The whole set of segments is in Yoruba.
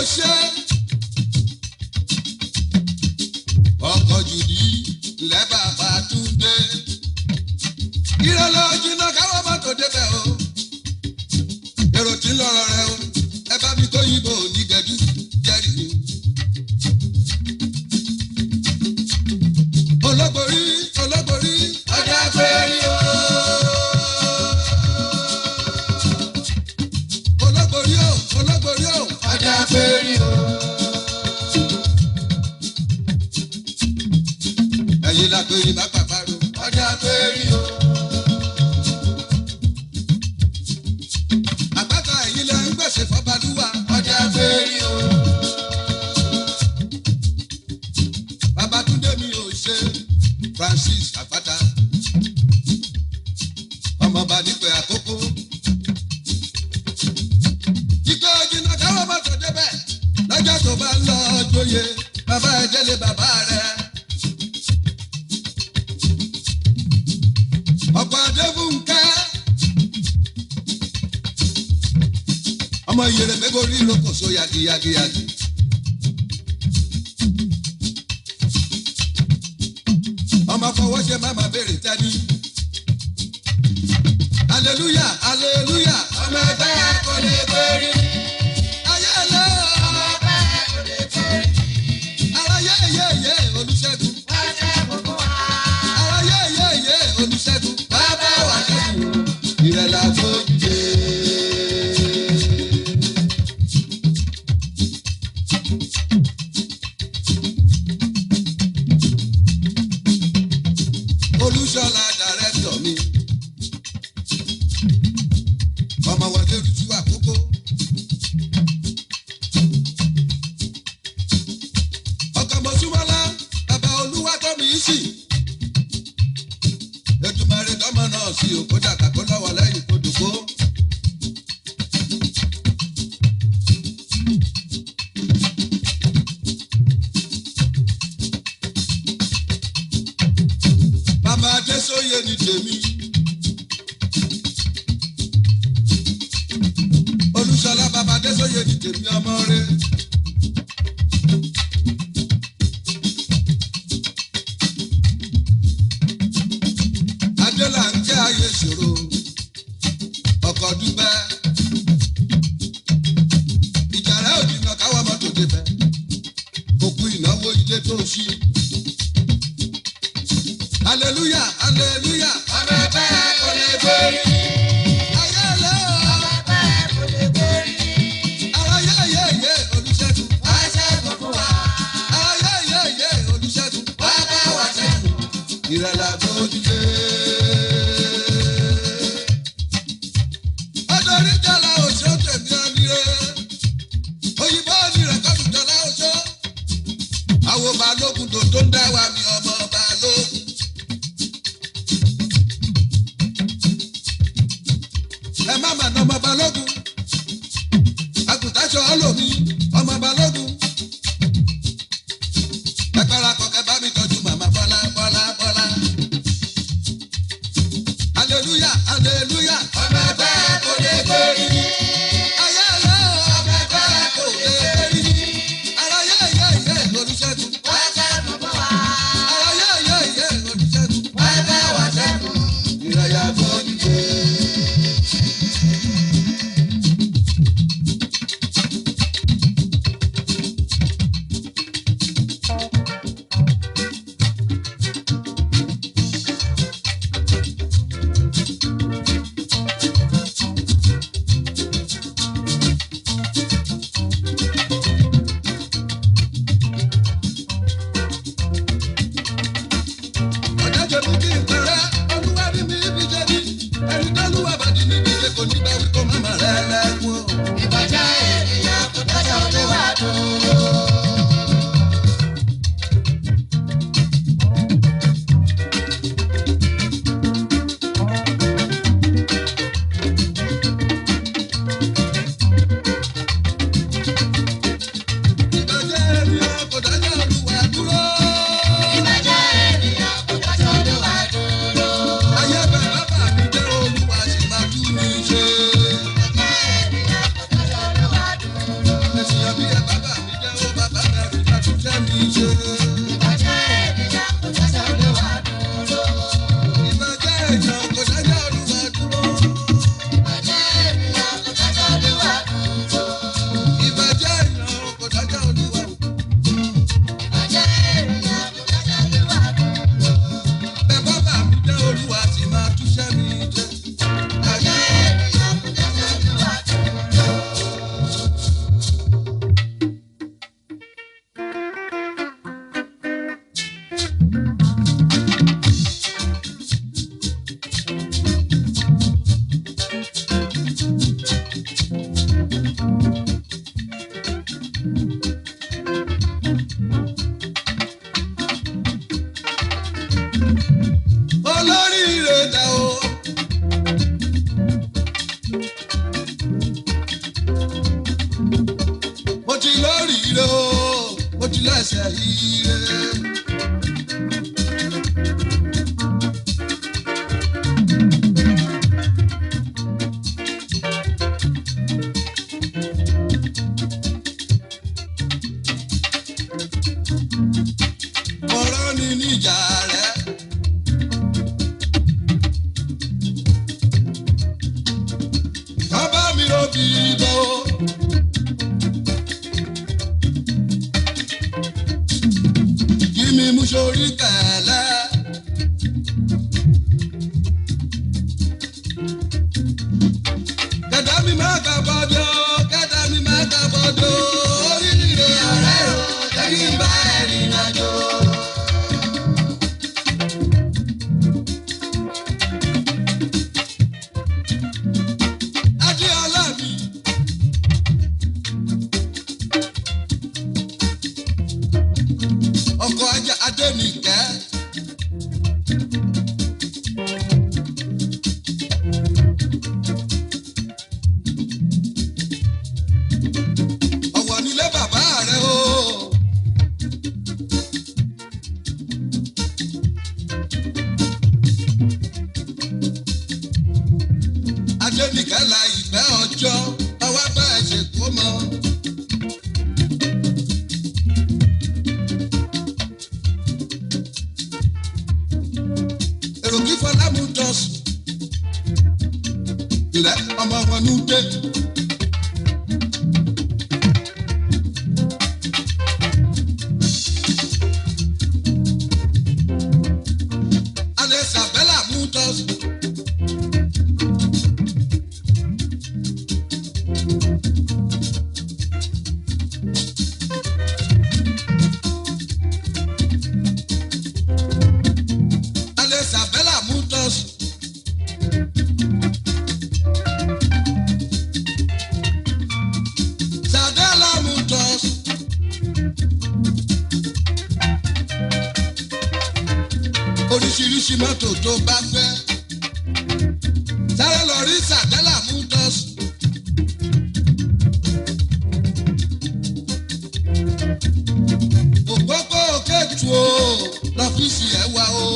ṣe. ọkọ̀ jùdí lẹ́ bàbá túndé. ìrọ̀lẹ́ ojúná káwọ́ mọ́tò débẹ̀ o. èrò tí ń lọ́rọ̀ rẹ o. ẹ bá mi tó yìnbó onígẹ̀dú jẹ́rìí mi. olóborí olóborí ọjà péré o. olóborí o olóborí o ọjà péré o. ẹ̀yin la pé ibà pàpàrọ̀ ọjà péré o. àpáta ẹ̀yin lẹ ń gbèsè fọ́balúwa ọjà péré o. Babatunde mi ò ṣe Francis Àpáta ọmọọba nípẹ̀ àkókò. Jíkọ́ jìnnà káwọ́ mọ́tò débẹ̀ lọ́jọ́ tó bá ń lọ jóye bàbá ẹ̀ délé bàbá rẹ̀. Ọ̀pọ̀ Adébúnkẹ́ ọmọ ìyèrè mẹ́gòrí ìrókòso yagiyagiyagi. ọmọ fọwọ́ ṣe má má béèrè tẹ́ni. aleluya aleluya ọmọ ẹgbẹ́ kò lè gbérí. ayé lọ ọmọ ẹgbẹ́ kò lè gbérí. ara yé yé yé olùṣègùn. ara yé yé yé olùṣègùn. bàbá wa ṣẹ́gun ìrẹ̀lẹ̀ àfojúde. olùṣọ́lá dàrẹ́tọ̀ mi. ọmọ wọlé olùtú àkókò. ọkọ̀ mọ̀súmọ́lá bàbá olúwa tó mi sí. ètùmọ̀rẹ́ tọmọ náà sí òkúta kàkó lọ́wọ́ lẹ́yìn kó dùkó. bàbá adésóye ni tèmi. olùṣọlá bàbá adésóye ni tèmi ọmọ rẹ. adélà ń jẹ́ ayé ìṣòro ọkọ̀ dúpẹ́. ìjà rẹ̀ ò dìnnà káwọ́ mọ́tò débẹ̀. òkú ìnáwó ilé tó ṣí hallelujah hallelujah. ọmọ ẹgbẹ́ kò lè borí. ayé lé o. ọmọ ẹgbẹ́ kò lè borí. ara yé yé yé olùṣègùn. wá ṣẹ́gun fún wa. ara yé yé yé olùṣègùn. wá bá wa ṣẹ́gun. ìrẹ̀lẹ̀ àgbójúlé. ọdọọrí jọlá oṣó tèmi ọmọire. òyìnbó ni rẹ̀kọ́dù jọlá oṣó. àwọn balógun tó tó ń dá wa mi ọmọ balógun. ẹ má mà ná ọmọ balógun àgùntàṣọ ọlọ́mi ọmọ balógun ẹ parapọ̀ kẹ bá mi tọ́jú màmá bọ́lá bọ́lá bọ́lá. aleluya aleluya ọmọ ẹgbẹ́ kò lè gbérí. ayé lọ ọmọ ẹgbẹ́ kò lè gbérí. ara yé yé yé olùṣègùn. wá ṣẹ́gun fún wa. ara yé yé yé olùṣègùn. wá bá wa ṣẹ́gun. ìrẹ̀yà fojú dé. ire. ọ̀rọ̀ ni níjà rẹ̀. bàbá mi ò bí bọ́. kí mi mú sórí kẹ̀lẹ́. kẹ̀dá mi má kà bọ́dọ̀ kẹ̀dá mi má kà bọ́dọ̀ oríire ọ̀rẹ́ o jẹ́ kí n bá ẹ̀rìn àjò. Adéọlá mi. Ọkọ̀ ajá Adénìkẹ́. Ọ̀wọ̀ nílé bàbá rẹ̀ o. Adénìkẹ́ la ìfẹ́ ọjọ́, ọwọ́ bá ẹ̀ ṣe kó mọ́. èrò kí fọlámù dọ̀sùn. ilẹ̀ ọmọ wọn ní dé. alẹ́ sàbẹ́là mú dọ̀sùn. alẹ́ sàbẹ́là mú dọ̀sùn. sàbẹ́là mú dọ̀sùn. oríṣiríṣi mọ́tò tó bá fẹ́. sáré lọ rí sàbẹ́là mú dọ̀sùn. òpópó kẹ́tù o lọ́fíìsì ẹ̀ wá o.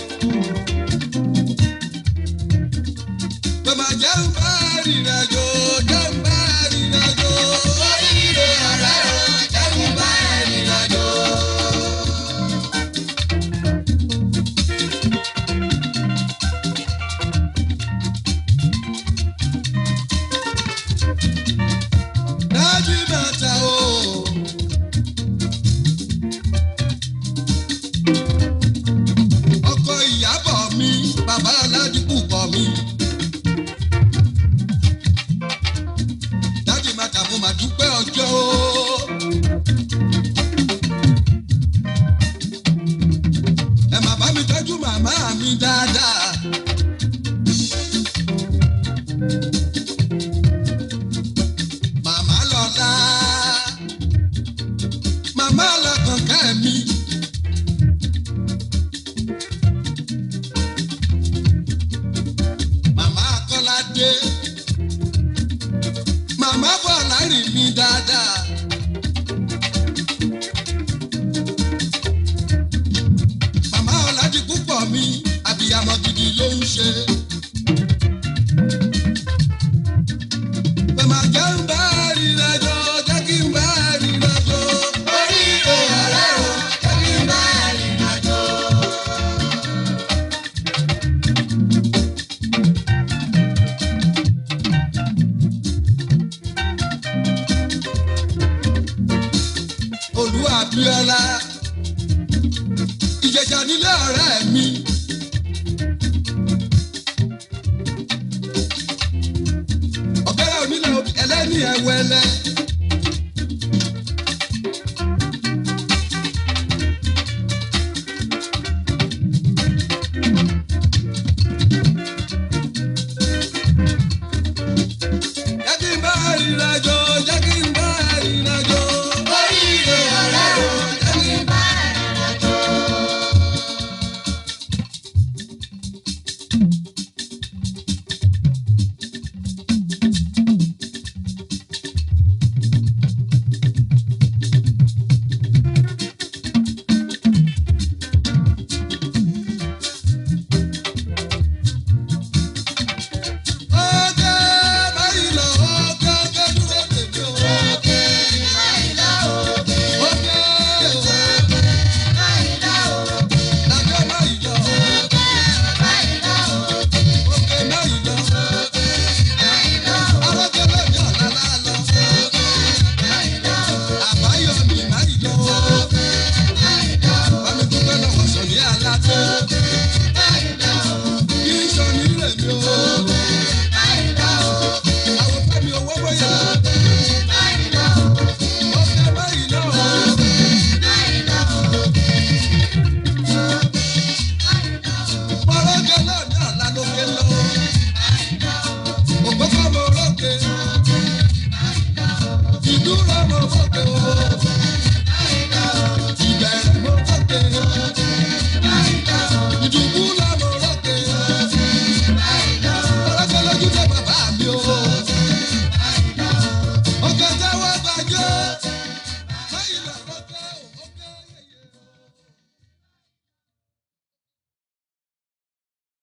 Bàbá jẹ́ ń bá rìnrìnàjò, jẹ́ ń bá rìnrìnàjò. Oríire ọ̀rẹ́ o, jẹ́ ń bá rìnrìnàjò. Dájú bàtà o. Ọkọ ìyàbọ̀ mi, bàbá aládìkú bọ̀ mi. Dájú bàtà mo mà dúpẹ́ ọjọ́ o. Ẹ má bá mi tọ́jú màmá mi dáadáa. Màmá lọ́la, màmá lọ́kànkẹ́ mi. Màmá Kọ́ládé. Màmá bọ̀ láàrin mi dáadáa. Màmá Ọ̀làdì púpọ̀ mi, àbíyamọ gidi ló ń ṣe. Bàmá jẹ́ ń bá rìnrìnàjò, jẹ́ kí n bá rìnrìnàjò. Oríire ọ̀rẹ́ o, jẹ́ kí n bá rìnrìnàjò. Olú Abíọ́lá. Ìjẹ̀ṣà nílé ọ̀rẹ́ mi. Ọ̀gẹ́rẹ́ onílẹ̀ ẹlẹ́ni ẹ̀wẹ̀lẹ̀.